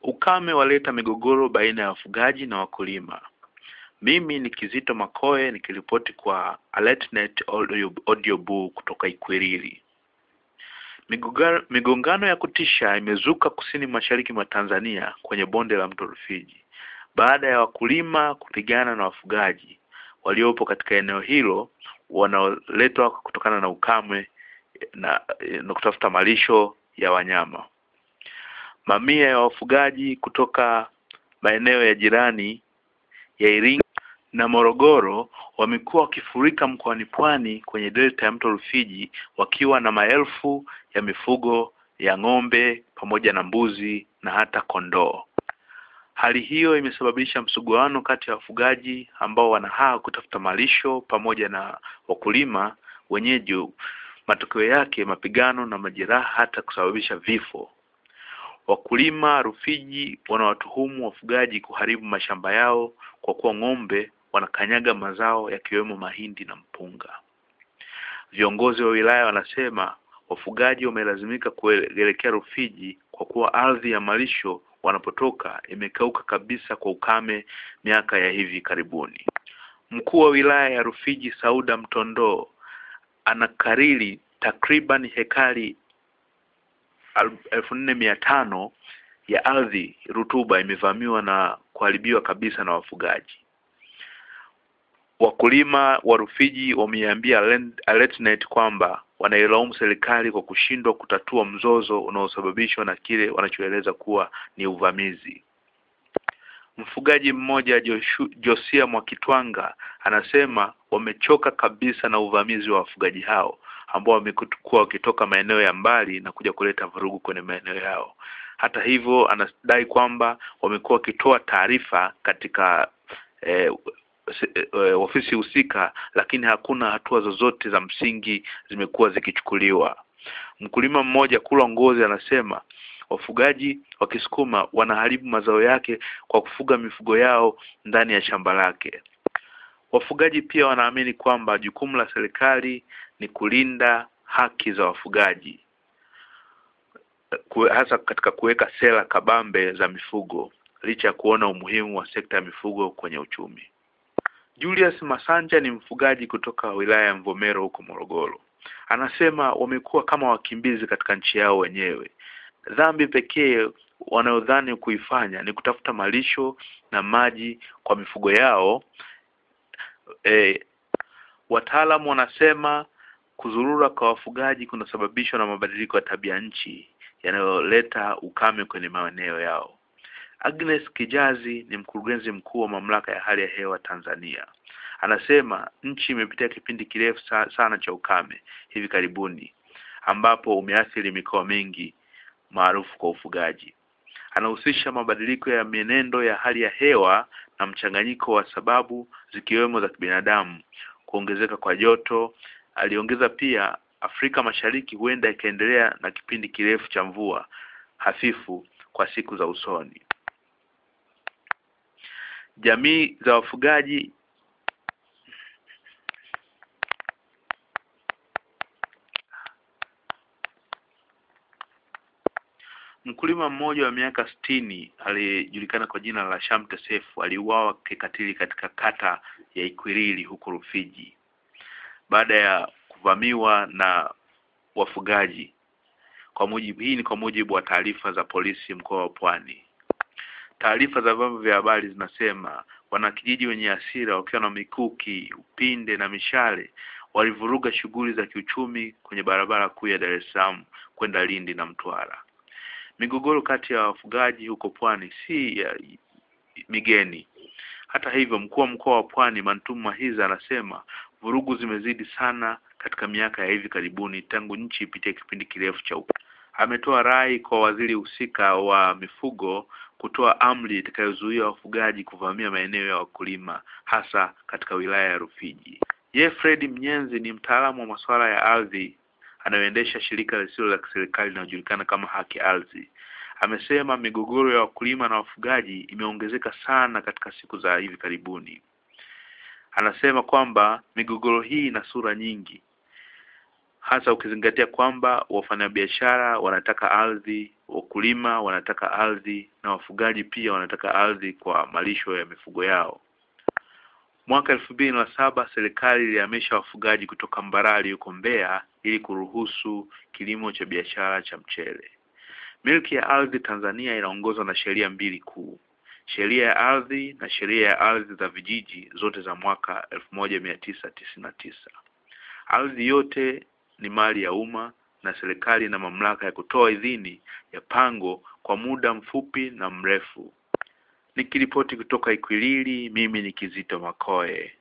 Ukame waleta migogoro baina ya wafugaji na wakulima. Mimi ni Kizito Makoe nikiripoti kwa AlertNet Audio, Audio Boo kutoka Ikwiriri. Migogano, migongano ya kutisha imezuka kusini mashariki mwa Tanzania kwenye bonde la mto Rufiji baada ya wakulima kupigana na wafugaji waliopo katika eneo hilo wanaoletwa kutokana na ukame na, na kutafuta malisho ya wanyama. Mamia ya wafugaji kutoka maeneo ya jirani ya Iringa na Morogoro wamekuwa wakifurika mkoani Pwani kwenye delta ya mto Rufiji wakiwa na maelfu ya mifugo ya ng'ombe pamoja na mbuzi na hata kondoo. Hali hiyo imesababisha msuguano kati ya wafugaji ambao wanahaa kutafuta malisho pamoja na wakulima wenyeji. Matokeo yake mapigano na majeraha hata kusababisha vifo. Wakulima Rufiji wanawatuhumu wafugaji kuharibu mashamba yao kwa kuwa ng'ombe wanakanyaga mazao yakiwemo mahindi na mpunga. Viongozi wa wilaya wanasema wafugaji wamelazimika kuelekea Rufiji kwa kuwa ardhi ya malisho wanapotoka imekauka kabisa kwa ukame miaka ya hivi karibuni. Mkuu wa wilaya ya Rufiji Sauda Mtondoo anakariri takriban hekari elfu nne mia tano ya ardhi rutuba imevamiwa na kuharibiwa kabisa na wafugaji. Wakulima wa Rufiji wameiambia AlertNet kwamba wanailaumu serikali kwa kushindwa kutatua mzozo unaosababishwa na kile wanachoeleza kuwa ni uvamizi. Mfugaji mmoja Joshu, Josia Mwakitwanga anasema wamechoka kabisa na uvamizi wa wafugaji hao ambao wamekuwa wakitoka maeneo ya mbali na kuja kuleta vurugu kwenye maeneo yao. Hata hivyo, anadai kwamba wamekuwa wakitoa taarifa katika eh, ofisi husika, lakini hakuna hatua zozote za msingi zimekuwa zikichukuliwa. Mkulima mmoja Kulwa Ngozi anasema wafugaji wa Kisukuma wanaharibu mazao yake kwa kufuga mifugo yao ndani ya shamba lake. Wafugaji pia wanaamini kwamba jukumu la serikali ni kulinda haki za wafugaji hasa katika kuweka sera kabambe za mifugo licha ya kuona umuhimu wa sekta ya mifugo kwenye uchumi. Julius Masanja ni mfugaji kutoka wilaya ya Mvomero huko Morogoro. Anasema wamekuwa kama wakimbizi katika nchi yao wenyewe. Dhambi pekee wanayodhani kuifanya ni kutafuta malisho na maji kwa mifugo yao. E, wataalamu wanasema kuzurura kwa wafugaji kunasababishwa na mabadiliko ya tabia nchi yanayoleta ukame kwenye maeneo yao. Agnes Kijazi ni mkurugenzi mkuu wa mamlaka ya hali ya hewa Tanzania. Anasema nchi imepitia kipindi kirefu sana cha ukame hivi karibuni ambapo umeathiri mikoa mingi maarufu kwa ufugaji. Anahusisha mabadiliko ya mienendo ya hali ya hewa na mchanganyiko wa sababu zikiwemo za kibinadamu, kuongezeka kwa joto. Aliongeza pia Afrika Mashariki huenda ikaendelea na kipindi kirefu cha mvua hafifu kwa siku za usoni. Jamii za wafugaji Mkulima mmoja wa miaka sitini aliyejulikana kwa jina la Shamte Sefu aliuawa kikatili katika kata ya Ikwiriri huko Rufiji baada ya kuvamiwa na wafugaji. Kwa mujibu hii ni kwa mujibu wa taarifa za polisi mkoa wa Pwani. Taarifa za vyombo vya habari zinasema wanakijiji wenye hasira wakiwa na mikuki, upinde na mishale walivuruga shughuli za kiuchumi kwenye barabara kuu ya Dar es Salaam kwenda Lindi na Mtwara. Migogoro kati ya wafugaji huko Pwani si ya migeni. Hata hivyo, mkuu wa mkoa wa Pwani Mantumu Mahiza anasema vurugu zimezidi sana katika miaka ya hivi karibuni tangu nchi ipitie kipindi kirefu cha ukame. Ametoa rai kwa waziri husika wa mifugo kutoa amri itakayozuia wafugaji kuvamia maeneo ya wakulima hasa katika wilaya ya Rufiji. Ye Fred Mnyenzi ni mtaalamu wa masuala ya ardhi anayoendesha shirika lisilo la kiserikali linalojulikana kama Haki Ardhi. Amesema migogoro ya wakulima na wafugaji imeongezeka sana katika siku za hivi karibuni. Anasema kwamba migogoro hii ina sura nyingi, hasa ukizingatia kwamba wafanyabiashara wanataka ardhi wakulima wanataka ardhi na wafugaji pia wanataka ardhi kwa malisho ya mifugo yao. Mwaka elfu mbili na saba serikali ilihamisha wafugaji kutoka Mbarali huko Mbeya ili kuruhusu kilimo cha biashara cha mchele. Milki ya ardhi Tanzania inaongozwa na sheria mbili kuu, sheria ya ardhi na sheria ya ardhi za vijiji, zote za mwaka elfu moja mia tisa tisini na tisa. Ardhi yote ni mali ya umma na serikali ina mamlaka ya kutoa idhini ya pango kwa muda mfupi na mrefu. Nikiripoti kutoka Ikwiriri, mimi ni Kizito Makoe.